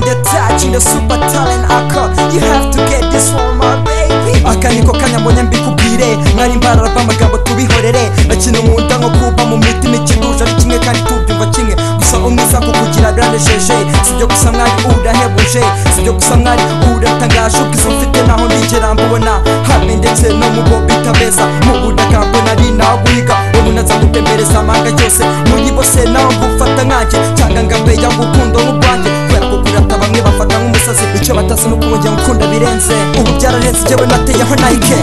watching the super talent aka you have to get this one my baby aka niko kanya mbonye mbikubwire mwari mbarara amagambo tubihorere akina mu nda nko kuba mu mitima ikiduje ari kimwe kandi tubyumva kimwe gusa umwiza kukugira biranejeje sibyo gusa mwari urahebuje sibyo gusa mwari uratangaje ubwiza mfite naho ndigera mbubona hamwe ndetse no mu bo bitabeza mu butaka mbona ari naho guhiga umuntu aza gutembereza amanga yose muri bose nawe ngufata nkanjye cyangwa ngambeya urukundo nk'urwanjye kubera kukurata bamwe bafata nk'umusazi icyo batazi ni ukubongera ukunda birenze ubu byararenze njyewe nateyeho nayike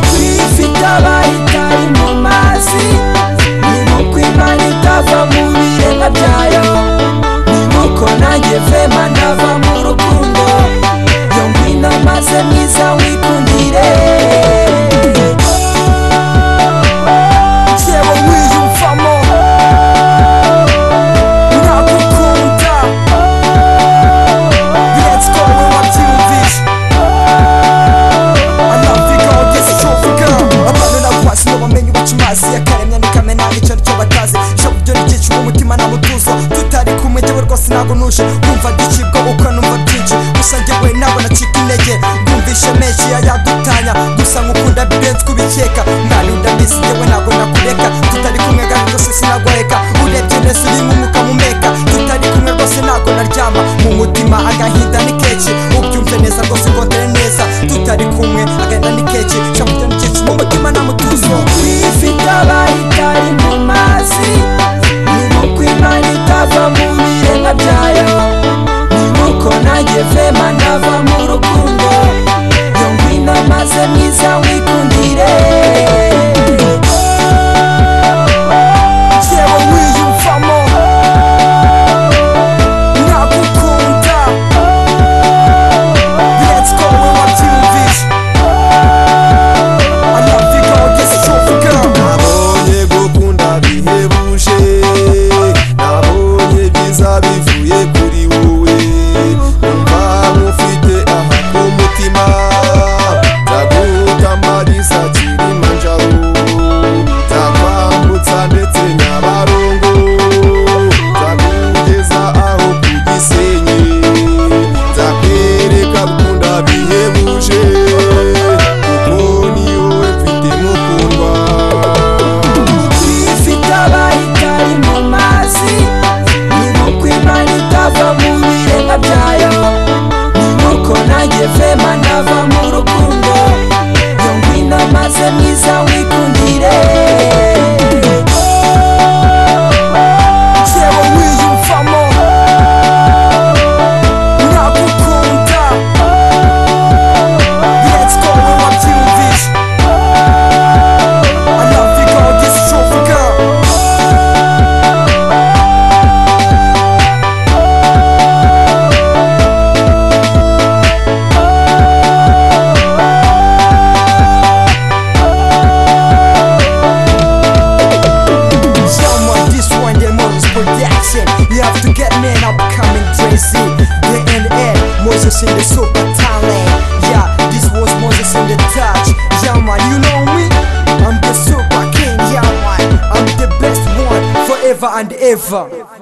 ifite abayitari mu mazi ni nk'uko imana itava mu biremwa byayo ni nk'uko nanjye vema ndava mu rukundo yo ngwino maze mwiza wikundire Yewe wiyumvamo ndagukunda let's go we wabyumvise anavuga ugeze icyo uvuga abantu nabo basi ngo bamenye ubuca amazi yakaremya nikamena icyo aricyo batazi icyo buryo nigicu umutima nta mutuzo tutari kumwe njyewe rwose ntabwo nuje kumva ndicibwa uko numva byinshi gusa njyewe ntabwo nacika intege bwumvishe menshi yayadutanya gusa nk'ukunda birenze kubikeka mwari ndabizi njyewe ntabwo nakureka tutari kumwe kandi rwose sinagoreka urebye neza uri nk'umwuka mumeka tutari kumwe rwose ntabwo naryama mu mutima agahinda ni kenshi ubyumve neza rwose ngondere neza tutari kumwe agahinda ni kenshi shamugira ni kenshi mu mutima nta mutuzo ifite abayitari mu mazi ni nk'uko imana itava mu biremwa byayo ni nk'uko nanjye vema ndava mu rukundo yo ngwino maze mwiza wikundire yewe wiyumvamo ndagukunda let's go we wabyumvise anavuga ugeze icyo uvuga nabonye gukunda bihebuje nabonye byiza bivuye kuri wowe numva nkufite aha ku mutima ndaguta marisa kirima njabo nzakwambutsa ndetse nyabarongo nzakugeza aho ku gisenyi nzakwereka gukunda bihebuje kuko ni wowe mfite mukundwa ifite abayitari mu mazi ni nk'uko imana itava mu biremwa byayo ni nk'uko nanjye vema ndava mu rukundo yo ngwino maze mwiza wikundire yewe wiyumvamo ndagukunda let's go we wabyumvise anavuga ugeze icyo uvuga Someone this one the Moses production You have to get man up coming crazy The end end Moses in the super talent Yeah this was Moses in the touch Yeah man you know me I'm the super king Yeah man I'm the best one forever and ever